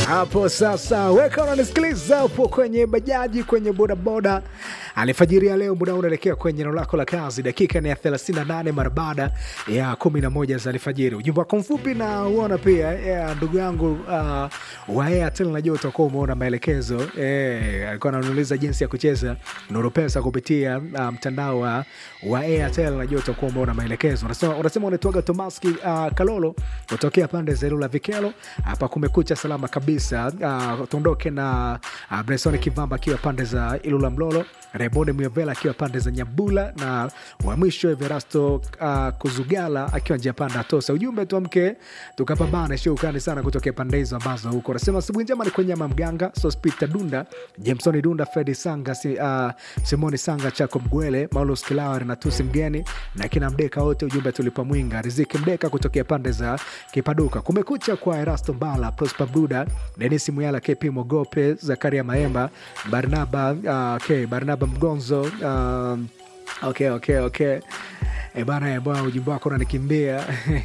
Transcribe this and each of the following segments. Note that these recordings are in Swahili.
hapo sasa, weka unanisikiliza hapo kwenye bajaji, kwenye bodaboda alifajiria leo, muda unaelekea kwenye eneo lako la kazi. Dakika ni ya 38 mara baada ya 11 za alfajiri. Ujumbe wako mfupi na uona pia yeah, ndugu yangu uh, wa Airtel, najua utakuwa umeona maelekezo eh, alikuwa ananiuliza jinsi ya kucheza Nuru Pesa kupitia uh, mtandao wa, wa Airtel. Najua utakuwa umeona maelekezo. Unasema unasema unaitwaga Tomaski uh, Kalolo kutokea pande za Ilula Vikelo. Hapa kumekucha salama kabisa. Uh, tuondoke na uh, Bresoni Kivamba akiwa pande za Ilula Mlolo, Rebone Myovela akiwa pande za Nyambula na wa mwisho Everasto uh, Kuzugala akiwa njia panda Tosa. Ujumbe tuamke tukapambane, shukrani sana kutokea pande hizo ambazo huko. Nasema asubuhi njema ni kwenye Nyama Mganga, Sospita Dunda, Jamesoni Dunda, Fredi Sanga, si, uh, Simoni Sanga, Chako Mgwele, Maulus Kilawari na Tusi Mgeni na kina Mdeka wote. Ujumbe tulipa mwinga Riziki Mdeka kutokea pande za Kipaduka. Kumekucha kwa Erasto Mbala, Prosper Bruda, Denis Muyala, KP Mogope, Zakaria Maemba, Barnaba uh, okay, Barnaba Mgonzo uh, okay, okay, okay. E bana e bwana, ujumbe wako unanikimbia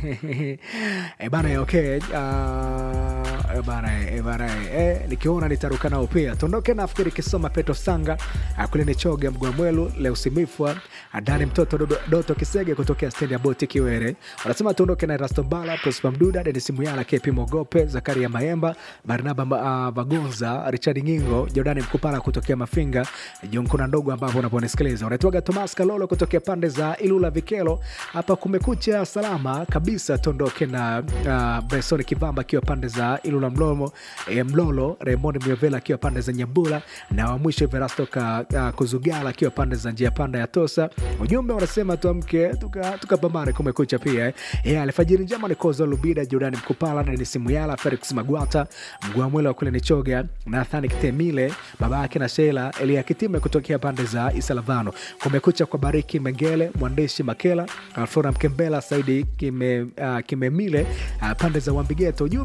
e bana e, okay. Uh, e bana e bana e, nikiona nitaruka nao pia. Tuondoke nafikiri kisoma Petro Sanga kule ni choga Mgwamwelu leo simifwa Adani mtoto Dodo, Doto Kisege kutokea stendi ya boti Kiwere. Wanasema tuondoke na Erasto Mbala, Prosper Mduda, Denis Muyala, KP Mogope, Zakaria Maemba, Barnaba uh, Vagonza, Richard Ngingo, Jordani Mkupala kutokea Mafinga, Jonkuna ndogo ambapo unaponisikiliza. Unaitwaga Thomas Kalolo kutokea pande za Ilula Vikelo. Hapa kumekucha salama kabisa. Tuondoke na uh, Bresoni Kivamba akiwa pande za Ilula Mlomo, eh, Mlolo, Raymond Miovela akiwa pande za Nyambula na wa mwisho Verasto ka, uh, Kuzugala akiwa pande za njia panda ya Tosa. Ujumbe unasema tuamke tukapambane, tuka kumekucha pia eh. Yeah, alfajiri njema ni Kozo Lubida, Jordani Mkupala, Denis Muyala, Felix Magwata, Mgwamwele wa kule Nichoga, Nathani Kitemile, baba yake na Sheila Elia Kitime kutokea pande za Isalavano. Kumekucha kwa Bariki Mengele, mwandishi Makela, Alfona Mkembela, Saidi Kimemile, kime uh, pande za Wambigeto. Ujumbe